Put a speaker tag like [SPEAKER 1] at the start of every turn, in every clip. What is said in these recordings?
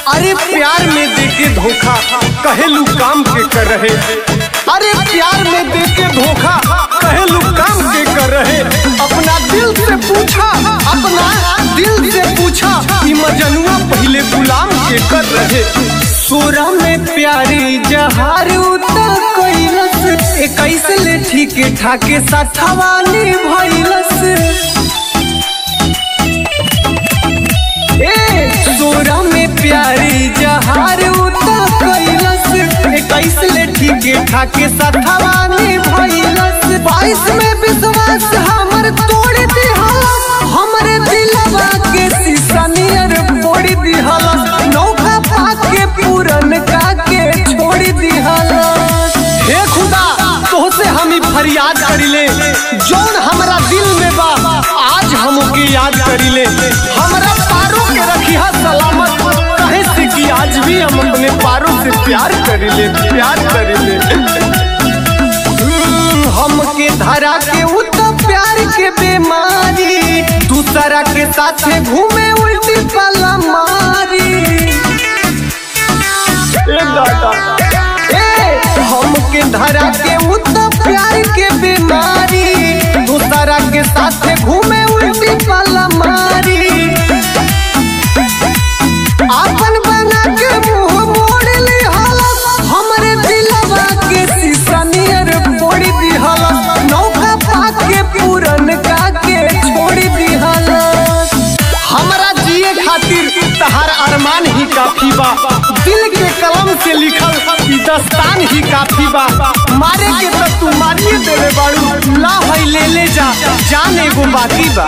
[SPEAKER 1] अरे प्यार में देके धोखा कहेलू काम के कर रहे अरे प्यार में देके धोखा कहेलू काम के कर रहे अपना दिल से पूछा अपना दिल से पूछा कि मजनुआ पहले गुलाम के कर रहे सोरा में प्यारी जहार उतर कैलस इक्कीस ले ठीक ठाके साथवानी भैलस ए सोरा में प्यारी जहार उतर कैलस इक्कीस ले ठीक ठाके साथवानी भैलस बाईस में विश्वास हमर तोड़ दिहलस हमरे दिलवा के शीशा नियर फोड़ दिहलस नौका पाके पूरन का के छोड़ दिहलस हे खुदा तोहसे हम ही फरियाद करिले जौन हमरा दिल में बा आज हमके याद करिले हमरा पारों के रखिया सलामत कहे से कि आज भी हम अपने पारों से प्यार करिले प्यार करिले हम्म, हमके धरा के उ तो प्यार के बीमारी दूसरा के साथे घूमे उल्टी पला मारी ए दादा ए हमके धरा के उ तो प्यार के बीमारी दूसरा के साथे घूमे उल्टी पला मारी आपन बना के मुंह मोड़ ली हालत हमरे दिलवा के शीशा नियर फोड़ दी हालत नौका पाके पूरन का के छोड़ दी हालत हमरा जिए खातिर तहार अरमान ही काफी बा दिल के कलम से लिखल ई दस्तान ही काफी बा मारे के तो तू मारिए देवे बाड़ू ला है ले ले जा जान एगो बाकी बा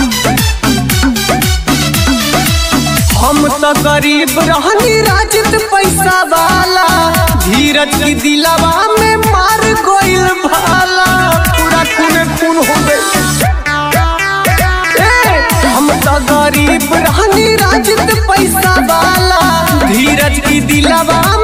[SPEAKER 1] हम तो गरीब रहनी राजत पैसा वाला धीरज की दिलवा में मार गोइल भाला पूरा खून खून हो गई ए, हम तो गरीब रहनी राजत पैसा वाला धीरज की दिलवा